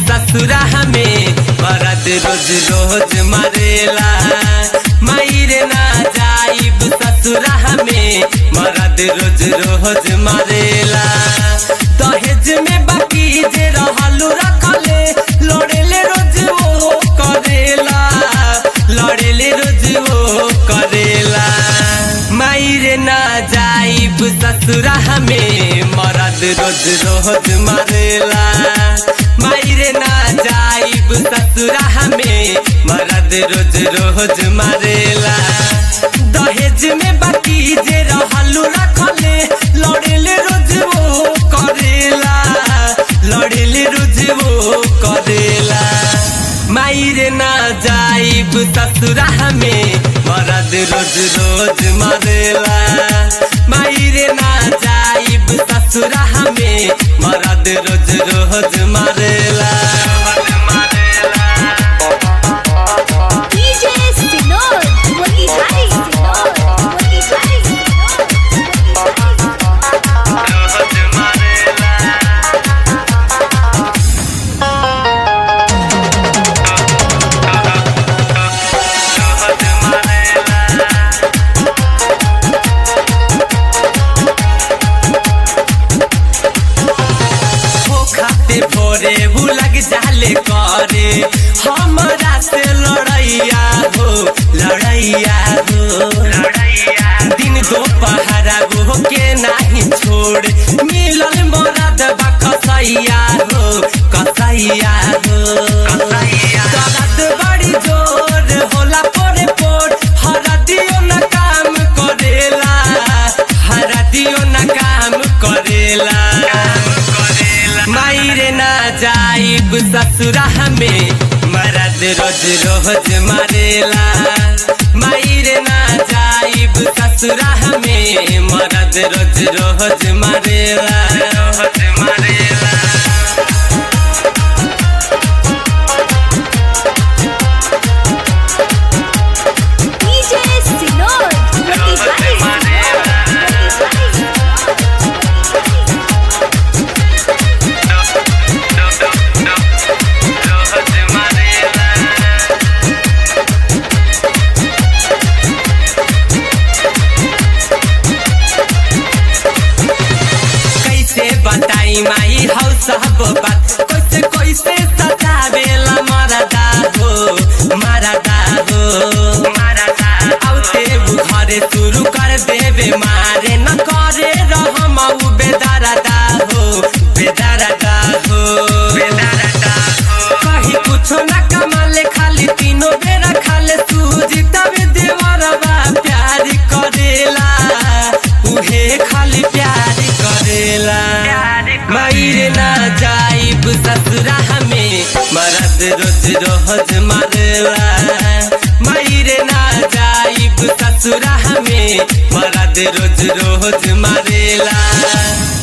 ससुरा हमें मरद रोज रोज मरेला मायरे ना जाइब ससुरा हमें मरद रोज रोज मरेला दहेज में बाकी जे रहलू रखले लड़ेले रोज वो करेला लड़ेले रोज वो करेला मायरे ना जाइब ससुरा हमें मरद रोज रोज मरेला मायरे ना जाइब ससुरा हमें मरद रोज रोज मरेला दहेज में बाकी जे रहलू रखले लड़ेले रोज वो करेला लड़ेले रोज वो करेला मायरे ना जाइब ससुरा हमें मरद रोज रोज मरेला मायरे ना जाइब ससुरा हमें मरद रोज रोज मरेला DJ Sinor, Motihari Sinor, Motihari Sinor, Motihari Sinor. हो खाते भोरे वो लग जाले करे हमारा से लड़ैया हो लड़ैया हो लड़ैया दिन दोपहरा वो के नहीं छोड़ मिलल मरद बा कसैया हो कसैया हो दर्द बड़ी जोर होला पोरे पोर हरा दियो न काम करेला हरा दियो न काम करेला मायरे ना जाइब ससुरा हमें मरद रोज रोज मरेला मायरे ना जाइब ससुरा हमें मरद रोज रोज मरेला रोज मरेला DJ Sinor, Motihari Sinor, Motihari Sinor. कैसे बताई माई हौ सब बात कैसे कैसे सतावेला मरदा हो मरदा हो मरदा आउते उ घरे शुरू कर देवे मारे न करे रहम उ बेदरदा हो बेदरदा हो बेदरदा हो कहीं कुछो न कमाले खाली तीनों बेरा खाले सूजी तबे देवरबा प्यार करेला उहे खाली प्यार करेला मायरे ना जाइब ससुरा हमें मरद रोज रोज मरेला मायरे ना जाइब ससुरा हमें मरद रोज रोज मरेला